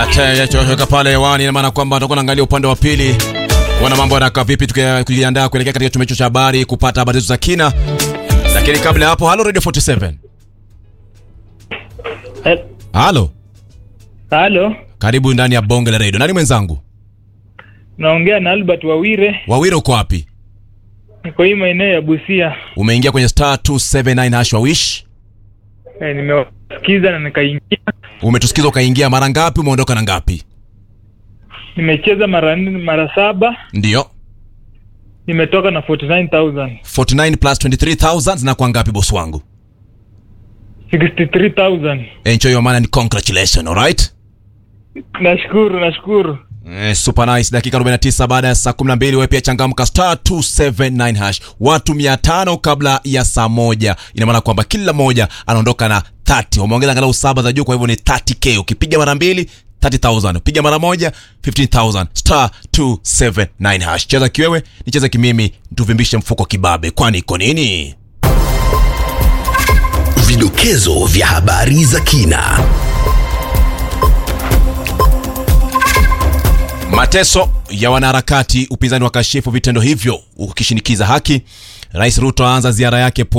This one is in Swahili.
Ataweka pale hewani, ina maana kwamba tutakuwa naangalia upande wa pili kuona mambo yanakaa vipi, tukijiandaa kuelekea katika chumba cha habari kupata habari za kina. Lakini kabla ya hapo, halo Radio 47. Eh, Halo, Halo, karibu ndani ya bonge la radio. Nani mwenzangu? naongea na Albert Wawire, Wawiro, uko wapi? niko hii maeneo ya Busia. Umeingia kwenye star 279 hash wa wish. Eh, nimewasikiza na nikaingia, Umetusikiza ukaingia mara ngapi? Umeondoka na ngapi? nimecheza mara nne, mara saba, Ndio. nimetoka na 49000 49 plus 23000 zinakuwa ngapi boss wangu? 63000 Enjoy your money and congratulations, all right? Nashukuru, nashukuru. Eh, super nice. Dakika 49 baada ya saa 12, wewe pia changamka star 279 hash. Watu 500 kabla ya saa moja. Ina maana kwamba kila mmoja anaondoka na 30. Wameongeza angalau saba za juu, kwa hivyo ni 30k. Ukipiga mara mbili 30000, piga mara moja 15000. Star 279 hash. Cheza kiwewe, nicheze kimimi, tuvimbishe mfuko kibabe. Kwani iko nini? Vidokezo vya habari za kina. Mateso ya wanaharakati, upinzani wa kashifu vitendo hivyo ukishinikiza haki. Rais Ruto aanza ziara yake